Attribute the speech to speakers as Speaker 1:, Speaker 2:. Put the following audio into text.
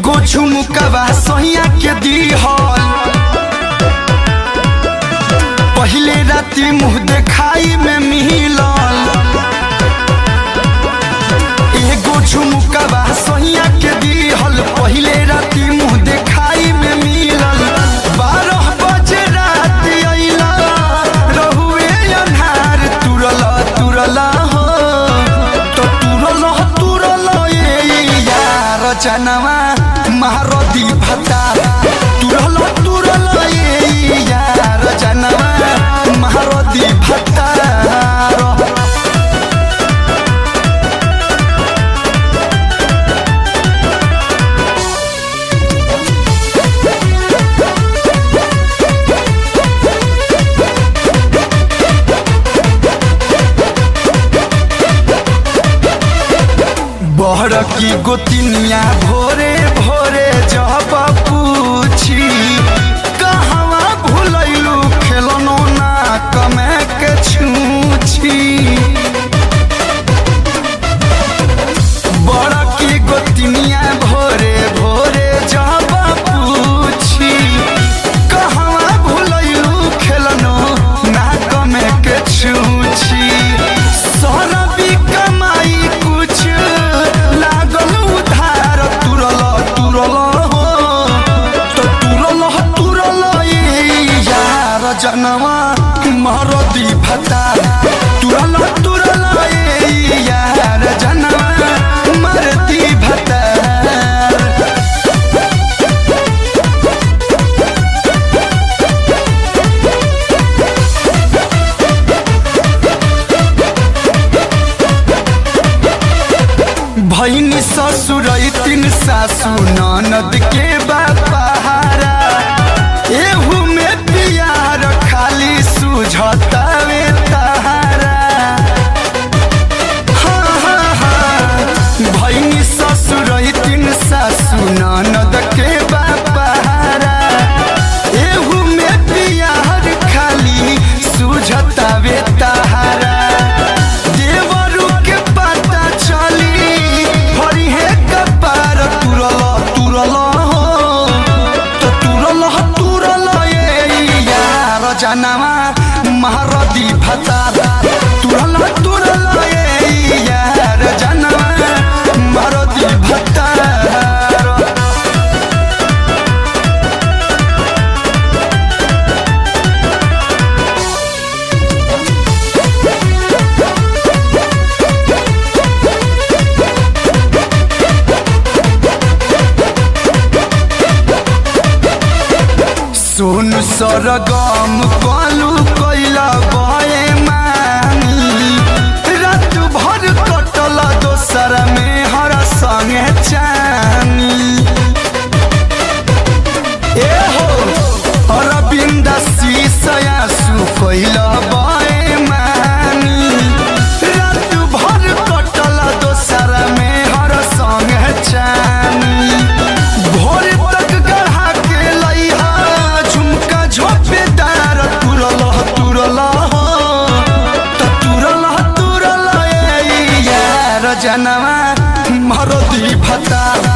Speaker 1: एगो झुमकवा सहिया के दीहल पहिले राती मुंह देखाई में मिलल एगो झुमकवा सहिया के दीहल पहिले राती मुंह देखाई में मिलल बारह बजे रात अइला रहुए अन्हार तुरल तुरल हो तो तुरल तुरल ए यार जनवा महारदी भत्ता तुरल तुरल ए यार जनवा महारदी भत्ता बहर की गोतिनिया भोरे भोरे जब पूछी कहवा भूलैलू खेलनो ना कमे के छूछी बड़ की गोतिनिया भोरे भोरे जब पूछी कहवा भूलैलू खेलनो ना कमे के छूछी सरबी कमाई कुछ लागल उधार तुरल तुरल हो तो तुरल तुरल ए यार जनवा मरदी भता तुरल तुरल ए यार जनवा मरदी भता भैनी ससुर तीन सासु ननद के बापारा एहू में पियार खाली सुझतावे तारा हाँ, हाँ, हाँ। भैनी ससुर तीन सासु ननद के बापारा एहू में पियार खाली सुझतावे तारा देवरू के पता चली हरी है कपार तुरल तुरल हो तो तुरल तुरल ए यार जनवा महारदी भता तुरल तुरल ए यार जनवा महारदी भता सोन सरगम कलू कैला बए मानी रात भर कटल दोसर में हर संगे चानी ए हो अरविंद शीशया सु कैला बए मानी रात भर कटल दोसर में हर संगे चानी भोर तक गढ़ा के लइहा झुमका झोपेदार तुरल तुरल हो त तुरल तुरल ए यार जनवा मरदी भता